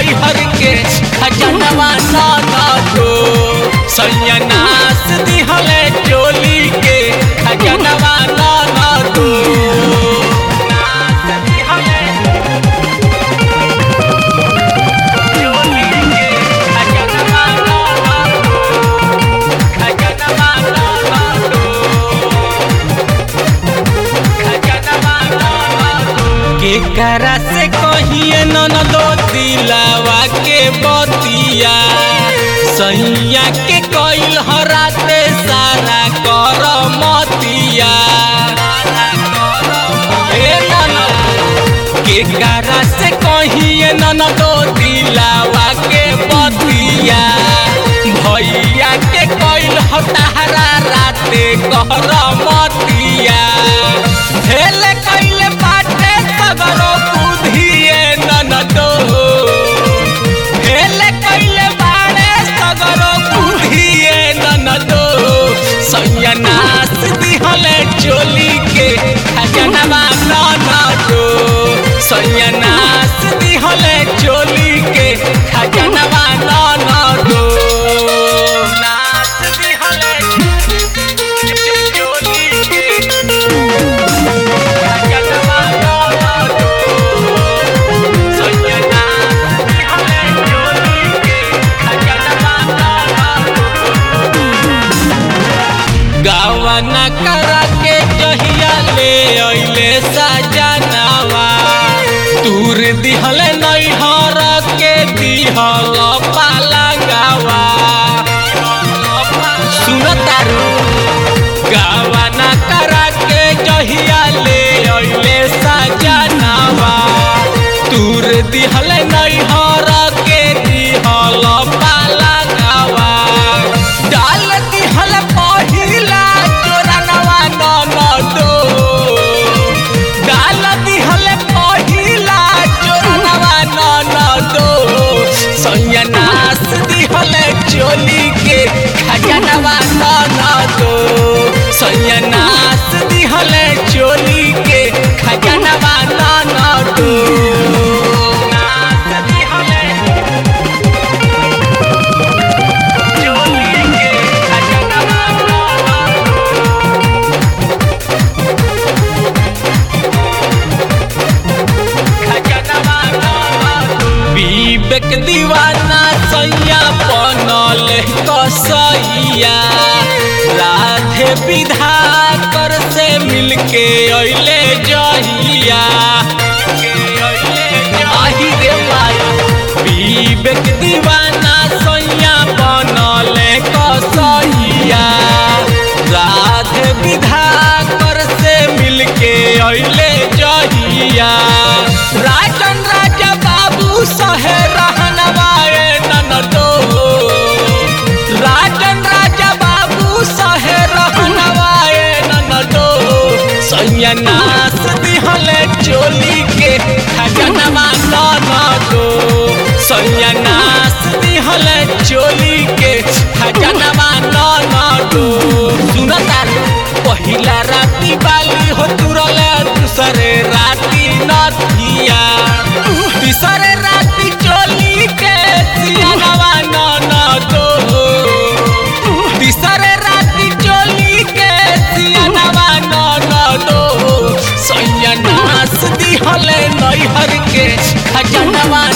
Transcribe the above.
नैहर के खजनवा न दो सैयनास दिहले चोली के खजनवा न दो केकरा से कहिए नन दो दिलावा के बतिया सैया के कैल हराते सारा कर मतिया ए ननद, केकरा से कहिए नन दो दिलावा के बतिया भैया के कैल हतारा राते कर मतिया हेल कैले बाटे सगरो बुधिए ननदो हेल कैले बाड़े सगरो बुधिए ननदो सैयनास दिहले चोली के खजनवा ननदो सैयनास दिहले चोली के खजनवा ननदो नास दिहले चोली के गावना करा के जहिया ले अइले सजनावा तूर दिहले नैहर के दिहल पाला गावा सुनतारू गावना करा के जहिया ले अइले सजनावा तूर दिहल नैहर के दिहल पाला गावा डाल दिहल पहिला चोरनवा ननदो डाल दिहल पहिला चोरनवा ननदो सैयनास दिहल चोली के खजनवा ननदो सैयनास दिहल चोली के खजनवा ननदो नास दिहल चोली के खजनवा ननदो विवेक दीवाना सैया बनल कसैया राधे विधा कर से मिलके अइले जहिया आही रे माई विवेक दीवाना सैया बनल कसैया राधे विधा कर से मिलके अइले जहिया राजन राजा बाबू सहे रहनवाए ननदो राजन राजा बाबू सहे रहनवाए ननदो सैयनास दिहले चोली के खजनवा ननदो सैयनास दिहले चोली के खजनवा ननदो सुनता पहिला राती बाली हो तुरले दूसरे राती नथिया तीसरे राती चोली के सियानवा ननदो तीसरे राती चोली के सियानवा ननदो सैयनास दिहले नैहर के खजनवा